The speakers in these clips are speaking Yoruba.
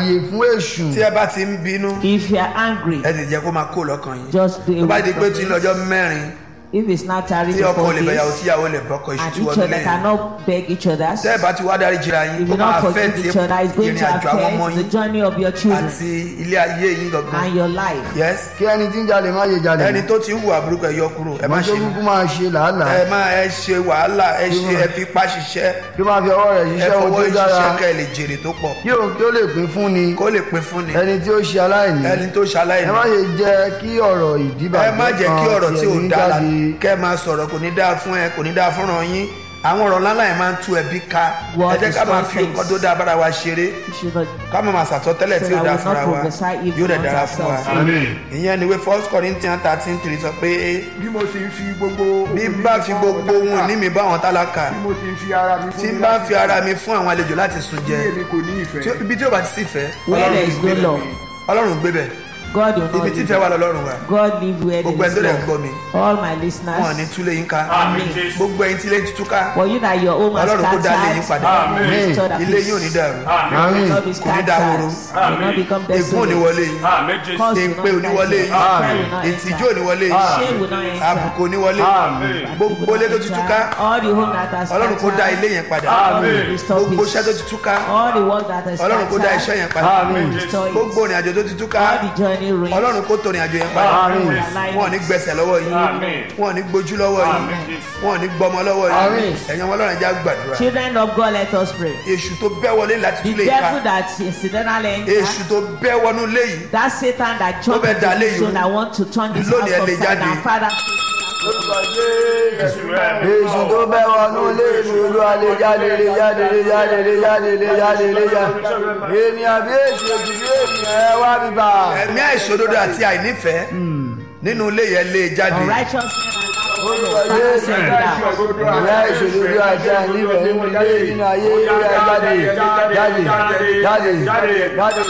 ààyè fún èṣù tí ẹ bá ti ń bínú If you are angry, ẹ ti jẹ́ kó máa kó lọ́kàn yín just do tó bá it. di pé tí ń lọ́jọ́ mẹ́rin If it's not tarry tí ọkọ before lè bẹ̀yàwó this, tíyàwó lè bọ́kọ iṣu and tí each wọ́n other lé cannot beg each other, tẹ́ ẹ bá ti wá dárí jìra yín if ó you máa don't fẹ́ forgive ti each other, it's going ìrìn to àjò àwọn ọmọ affect the yín journey of your children àti ilé ayé yín gangan and your life. yes kí ẹni tí ń jalè má ṣe jalè ẹni tó ti ń hùwà burúkú ẹ yọ kúrò ẹ má ẹni tó ṣe kúkú máa ṣe làálàá ẹ má ẹ ṣe wàhálà ẹ ṣe ẹ fi ipá ṣiṣẹ́ kí ó máa fi ọwọ́ rẹ̀ ẹ ṣiṣẹ́ ohun fọwọ́ tó dára ṣiṣẹ́ kẹ́ ẹ lè jèrè tó pọ̀ kí òun kí ó lè pín fún ni kó lè pín fún ni ẹni tí ó ṣe aláìní ẹni tó ṣaláìní ẹ má ṣe jẹ́ kí ọ̀rọ̀ ìdíbàjẹ́ ẹ má jẹ́ kí kan ọ̀rọ̀ tí ò ẹ̀mí dáa la jáde. kẹ́ ẹ máa sọ̀rọ̀ kò ní dáa fún ẹ kò ní dáa fúnra yín àwọn ọ̀rọ̀ ńlá yẹn máa ń tú ẹbí ká ẹ Word jẹ́ ká máa destroys fi things. nǹkan tó dáa bára wa ṣeré You should not ká máa máa sàtọ́tẹ́lẹ̀ tí So ò that dáa we fúnra not wa prophesy evil yóò dẹ̀ unto dára fún wa ourselves. ìyẹn ni wé first corinthians thirteen three sọ pé bí mo sì ń fi gbogbo bí n bá fi gbogbo ohun ní mi bá àwọn tálákà bí mo sì ń fi ara mi fún tí n mi bá láti fi ara mi fún àwọn àlejò láti sùn tí jẹ èmi kò ní ìfẹ́ tí ó- ibi tí ó bá ti sí ìfẹ́ Where there is no gbé love, bẹ̀ ọlọ́run gbé bẹ̀ God will ibi not tí live. ìfẹ́ wà lọ́lọ́run wa God live where gbogbo ẹni tó there dẹ̀ is ń gbọ́ love. mi All my wọn ò ní listeners, túlé yín ká Amen. gbogbo ẹyin tí ilé ti túká for you that your home has Ọlọ́run kó dá ilé yín scattered, padà. God will restore the ilé yín ò ní peace. dàrú Àmín. Will not be Kò ní dá scattered. horo. Will not become ègún ò ní desolate. wọlé yín Curse will èpè ò ní not wọlé enter. yín Prayer will not ìtìjú ò enter. ní wọlé yín Shame will not enter. àbùkù ò ní wọlé yín gbogbo ilé tó ti túká All the home that has ọlọ́run kó dá ilé scattered, yẹn padà God will restore gbogbo iṣẹ́ tó peace. ti túká All the work that has ọlọ́run kó dá iṣẹ́ scattered, yẹn padà God will restore it. gbogbo ìrìn àjò tó ti túká All the journey rings. ọlọ́run kó tó ìrìn àjò yẹn padà Àmín. wọn ò ní gbẹsẹ̀ lọ́wọ́ yín wọn ò ní gbójú lọ́wọ́ yín wọn ò ní gbọmọ lọ́wọ́ yín Àmín. ẹ̀yin ọmọ ọlọ́run já gbàdúrà Children of God, let us pray. èṣù tó bẹ́ wọlé láti The túlé ìka devil that incidentally entered, èṣù tó bẹ́ wọnú ilé yìí that Satan that jumped fẹ́ dá into léyìí this soul rú. that want to turn this Lónìí ẹ house lè upside jáde. down. Father, Lórúkọ Jésù. èṣù tó bẹ́ wọnú ilé mi olúwa lè jáde lè jáde lè jáde lè jáde lè jáde lè jáde ènìyàn bí èṣù èṣù bí ènìyàn ẹ wá bíbá. ẹ̀mí àìṣòdodo àti àìnífẹ̀ẹ́ nínú ilé yẹn lé jáde unrighteousness Lórúkọ and Jésù. send it down. ìyá ìṣòdodo àti àìnífẹ̀ẹ́ nínú ilé nínú ayé ìyá jáde jáde jáde jáde.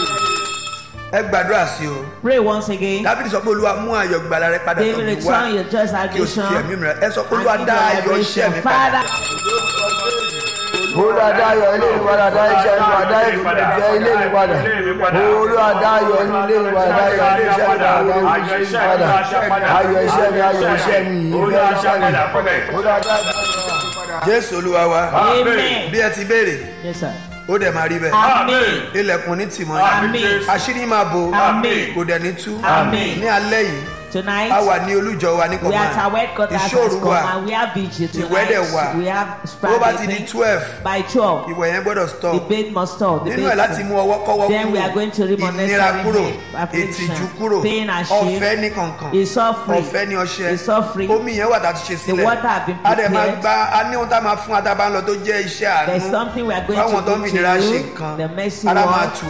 ẹ gbàdúrà sí o Pray once again. dábìlì sọ pé olúwa mú ayọ̀ gbàlà rẹ padà David, tó mi wá return your just kí o sì fi ẹ̀mí salvation. mi rẹ ẹ sọ pé and olúwa give dá your ayọ̀ iṣẹ́ liberation. mi padà Father, olúwa dá ayọ̀ ilé mi padà dá iṣẹ́ mi padà dá ìfẹ́ ilé mi padà olúwa dá ayọ̀ inú ilé mi padà dá ayọ̀ ilé iṣẹ́ mi padà dá iṣẹ́ mi padà ayọ̀ iṣẹ́ mi ayọ̀ iṣẹ́ mi ìfẹ́ iṣẹ́ mi olúwa dá ayọ̀ jésù olúwa wa Amen. bí ẹ ti béèrè Yes, sir. ó dẹ̀ máa rí bẹ́ẹ̀ Amen. ilẹ̀kùn ní tìmọ̀ Amen. àṣírí máa bo Amen. kò dẹ̀ ní tú Amen. ní alẹ́ yìí Tonight, a wà ní olújọ wa ní we are at our kọ̀ọ̀mà headquarters has ìṣòro come wa and we have vigil Ìwẹ̀ dẹ̀ wà. tonight. We have bó bá ti di Friday twelve by 12. ìwẹ̀ yẹn gbọ́dọ̀ The stop bait must stop. The nínú ẹ̀ bait láti mú ọwọ́ kọ́wọ́ Then we are going to remove ìnira unnecessary kúrò pain, affliction, ìtìjú kúrò pain and shame. ọ̀fẹ́ ní kankan It's all free. ọ̀fẹ́ ní ọṣẹ It's all free. omi yẹn wà tá a ti ṣe sílẹ̀ water have been a dẹ̀ máa prepared. gba a ní ohun tá a máa fún adaba ń lọ tó jẹ́ iṣẹ́ There's àánú something we are going fáwọn to tó ń do fi ìnira to ṣe you. nǹkan The mercy ara máa word. tù